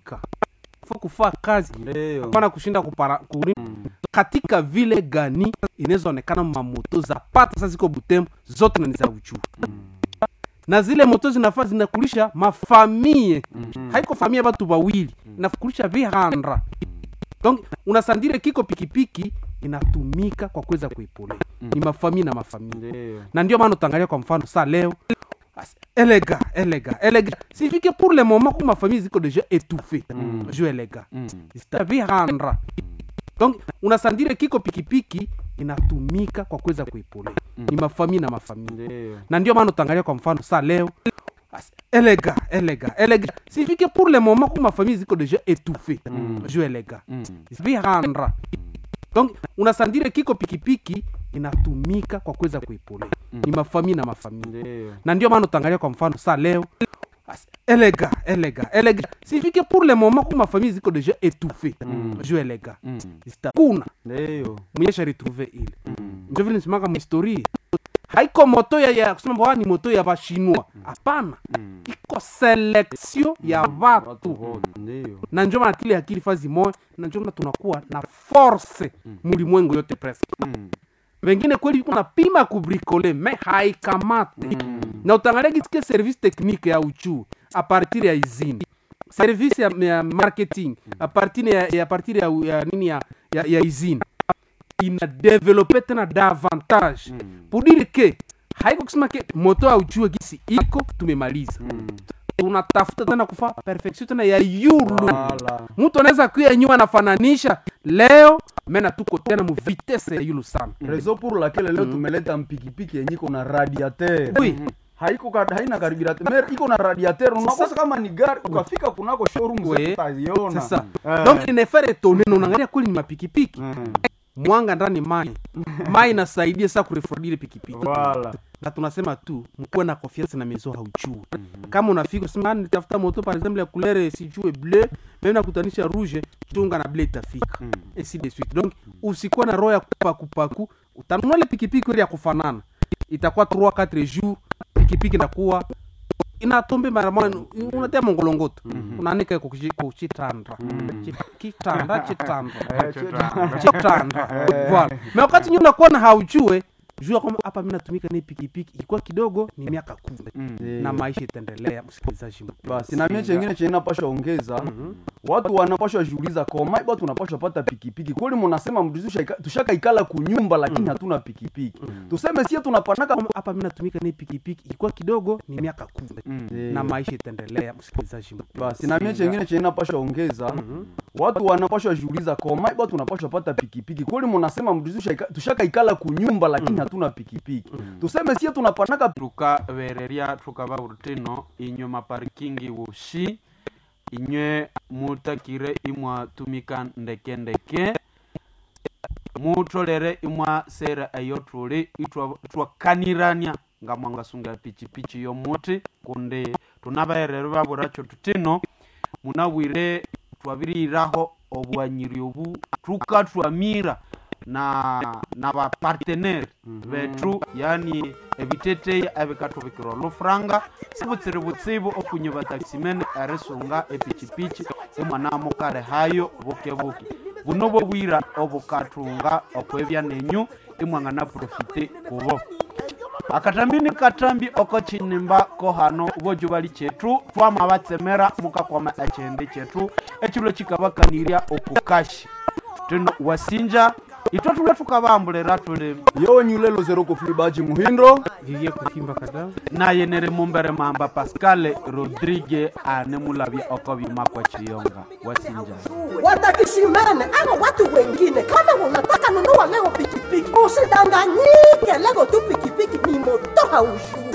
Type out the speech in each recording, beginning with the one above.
kutumika fo kufaa kazi Ndio. hapana kushinda kupara, kuri, katika vile gani inawezaonekana mamoto za pata sasa ziko butembo zote na ni za uchuru na zile moto zinafaa zinakulisha mafamie haiko famia batu bawili inakulisha vihanda donc unasandire kiko pikipiki inatumika kwa kuweza kuipolea ni mafamie na mafamie Ndio. na ndio maana utaangalia kwa mfano sa leo as- elega elega elega sifike pour le moment ku mafamille ziko deja étouffé mm. jo elega mm. vihanda donc unasandire kiko pikipiki inatumika kwa kuweza kuipolea ni mafamie na mafamie Ndio. na ndio maana utaangalia kwa mfano sa leo as- elega elega elega sifike pour le moment ku mafamille ziko deja étouffé mm. jo elega mm. vihanda donc unasandire kiko pikipiki inatumika kwa kuweza kuipolea ni mafamie na mafamie Ndio. na ndio maana utaangalia kwa mfano sa leo as- elega elega elega sifike pour le moment ku mafamille ziko deja étouffé mm. jo elega mm. kuna Ndio. mwenyesha retrouve ile njo vile nisimaka mhistorie haiko moto ya, ya kusema bwa ni moto ya bashinwa hapana iko selection ya Watu watu wote. Ndio. na njo maana kile akili fazi moya na njo maana tunakuwa na force mulimwengu yote presque Mm. wengine kweli iko napima kubrikole me haikamate na utangalia kisike service technique ya uchu a partir ya izini service ya, ya marketing a partir ya, ya, partir ya, ya nini ya, ya, ya izini ina develope tena davantage pour dire ke haiko kusema ke moto aujue gisi iko tumemaliza tunatafuta tena kufa perfection tena ya yulu Wala. mtu anaweza kuya nyuma anafananisha leo mena tuko tena mu vitesse ya yulu sana Rezo pour laquelle leo tumeleta mpikipiki yenye iko na radiateur. Oui. Haiko ka, haina kariburateur. Mer iko na radiateur. Unakosa kama ni gari ukafika kunako showroom Oui. zetu utaziona. sasa Eh. donc inefere tone na unaangalia kweli ni mapikipiki Mm. mwanga ndani mai mai inasaidia saa kurefordile pikipiki Wala. na tunasema tu mkuwe na confiance na mezo hauchue kama unafika usema "Ah, nitafuta moto par exemple ya couleur sijue bleu meme nakutanisha rouge chunga na bleu itafika ainsi de suite donc usikuwa na roho ya kupakupaku utanunua ile pikipiki ile ya kufanana itakuwa 3 4 jours pikipiki inakuwa inatombe mara moja unatia mongolongoto unanika kuchitandra kitanda chitandra chitanda voilà mais wakati nyuma unakuwa na haujue jua kwamba hapa mi natumika ni pikipiki ilikuwa kidogo ni miaka kumi na maisha itaendelea msikilizaji mpendwa. basi na mie chengine chenye napashwa ongeza watu wanapashwa jiuliza koma batu tunapashwa pata pikipiki kweli munasema mjuzi tushaika- tushakaikala kunyumba lakini hatuna pikipiki tuseme sie tunapanaka Kwamba hapa mi natumika ni pikipiki ilikuwa kidogo ni miaka kumi na maisha itaendelea msikilizaji mpendwa. basi na mie chengine chenye napashwa ongeza watu wanapashwa jiuliza koma batu tunapashwa pata pikipiki kweli munasema mjuzi tushaika- tushakaikala kunyumba lakini hatuna pikipiki tuseme sie tunapanaka tukabereria tukaba urutino inyuma parikingi wushi inywe mutakire imwatumika ndeke ndeke mutolere imwa sera eyo tuli itwa- twakanirania nga mwangasunga pichipichi yomuti kundi tunabaherero baburacho tutino munabwire twabiriraho obwanyiri obu tukatwamira na na bapartenere betu yani ebiteteya ebikatubikira olufuranga sibutsiri butsibu okunye bataximene erisunga epichipichi imwanamukale hayo buke buke buno bobwira obukatunga okwebya nenyu imwangana profite kubo akatambi ni katambi oko chinimba ko hano bojo bali chetu twama batsemera mukakwama echende chetu echulo chikabakanirya okukashi tino wasinja itwe tule tukabambulira tuli yonyulelo zero kufilibaji muhindo vivie kutimba kada naye nere mumbere mamba pascal rodrigue ane mulavya oko bimakwa chiyonga wasinja watakishimene ama watu wengine kama unataka nunua leo pikipiki usidanganyike leo tu pikipiki ni moto haujui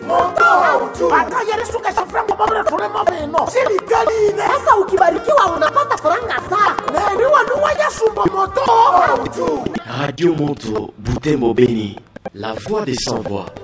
sasa ukibarikiwa unapata faranga zako Radio Monto, Boutembo Béni, la voix des sans-voix.